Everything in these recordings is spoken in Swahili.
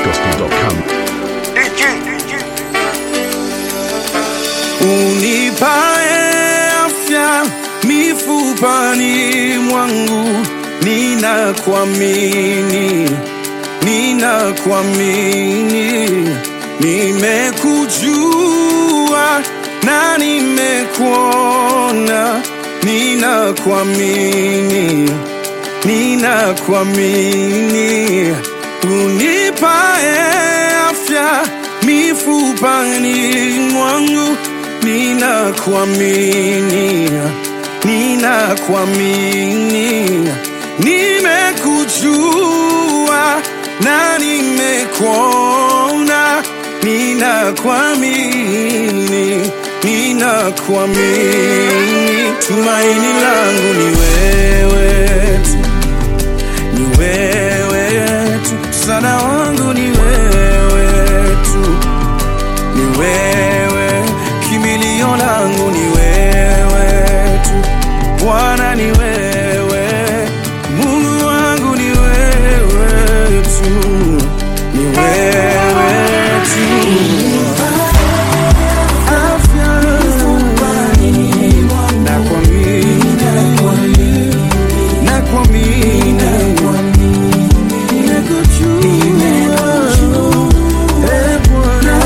spacegospel.com. Unipae afya mifupani mwangu, ninakuamini, ninakuamini, nimekujua na nimekuona, ninakuamini, ninakuamini, unipae afya mifupani mwangu ninakuamini, ninakuamini, nimekujua na nimekuona, ninakuamini, ninakuamini, tumaini langu ni wewe tu, ni wewe tu, msaada wangu ni wewe tu ni wewe, kimbilio langu ni wewe tu, Bwana ni wewe, Mungu wangu ni wewe tu, ni wewe tu. Afya nakuamini, nakuamini, nimekujua, eh, Bwana.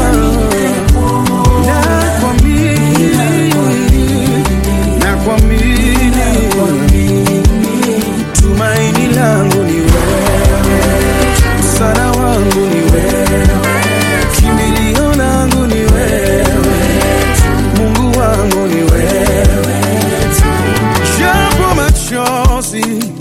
Nakuamini, nakuamini, tumaini langu ni wewe, msaada wangu ni wewe, kimbilio langu ni wewe, Mungu wangu ni wewe, japo machozi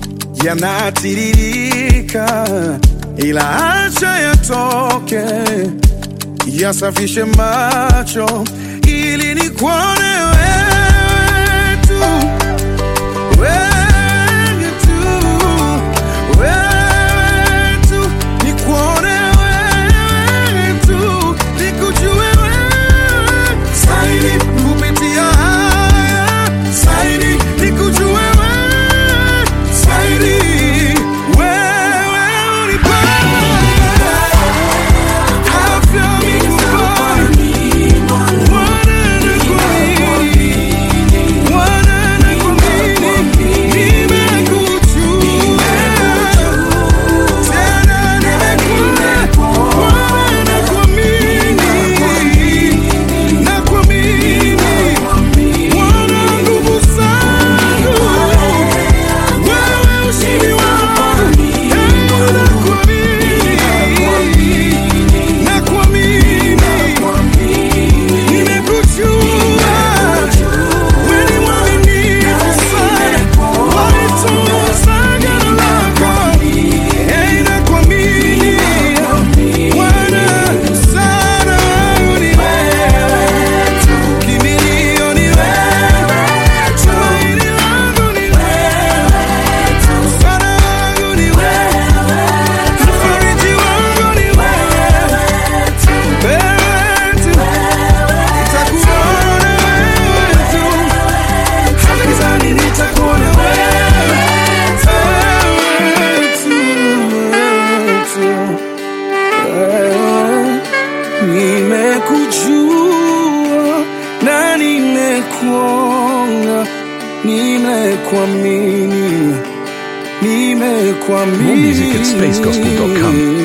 yanatiririka, ila acha yatoke yasafishe macho ili nikuone wewe tu, wewe tu, wewe tu, nikuone wewe tu, nikujue wewe zaidi kupitia haya zaidi, nikujue wewe zaidi, wewe unipae afya mifupani Nakuamini Nimekujua, wewe ni mwaminifu sana, walitunza agano lako. Hey, nakuamini, Bwana, msaada wangu ni wewe tu, kimbilio ni wewe, tumaini langu ni wewe tu, msaada wangu ni wewe, mfariji wangu ni wewe tu, wewe tu. Nitakuona wewe tu, hata gizani nitakuona wewe, wewe tu, wewe tu. Wewe, Nimekujua na nimekuona, nimekuamini, nimekuamini. More music at spacegospel.com.